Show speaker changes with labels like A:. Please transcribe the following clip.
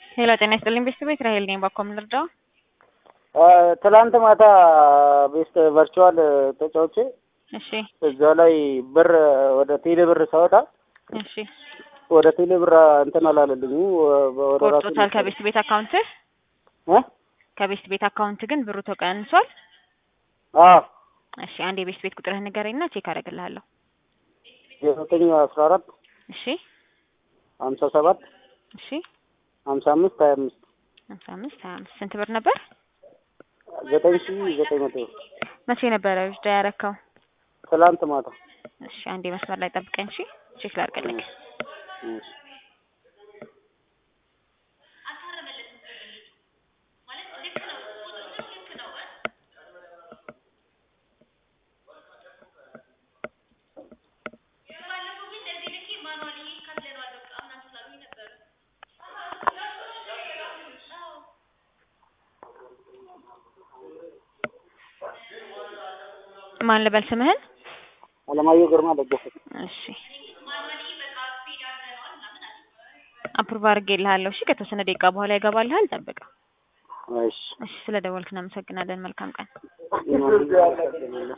A: ሄሎ ጤና ይስጥልኝ ቤተሰቦች ራሄል ነኝ። ባኮ ምን ልርዳው?
B: ትላንት ማታ ቤስት ቨርቹዋል ተጫውቼ
A: እሺ
B: እዛ ላይ ብር ወደ ቴሌ ብር ሳወጣ
A: እሺ
B: ወደ ቴሌ ብር እንትን አላለልኝ ወደ ራሱ
A: ቆርጦታል ከቤስት ቤት አካውንት
B: እ
A: ከቤስት ቤት አካውንት ግን ብሩ ተቀንሷል።
B: አዎ
A: እሺ አንድ የቤስት ቤት ቁጥርህን ንገረኝና ቼክ አደርግልሃለሁ።
B: ዘጠኝ አስራ አራት
A: እሺ
B: ሀምሳ ሰባት
A: እሺ
B: ሀምሳ አምስት ሀያ አምስት
A: ሀምሳ አምስት ሀያ አምስት ስንት ብር ነበር?
B: ዘጠኝ ሺ ዘጠኝ መቶ
A: መቼ ነበረ ዊዝዳ ያረካው?
B: ትላንት ማታ
A: እሺ አንዴ መስመር ላይ ጠብቀኝ። እሺ ቼክ ላድርግልህ።
B: እሺ።
A: ማን ልበል ስምህን?
B: አለማየሁ ግርማ ደገፈ።
A: እሺ አፕሩቭ አድርጌልሃለሁ። እሺ ከተወሰነ ደቂቃ በኋላ ይገባልሃል። ጠብቀው።
B: እሺ
A: እሺ ስለ ደወልክ እናመሰግናለን። መልካም ቀን።
B: ይኖር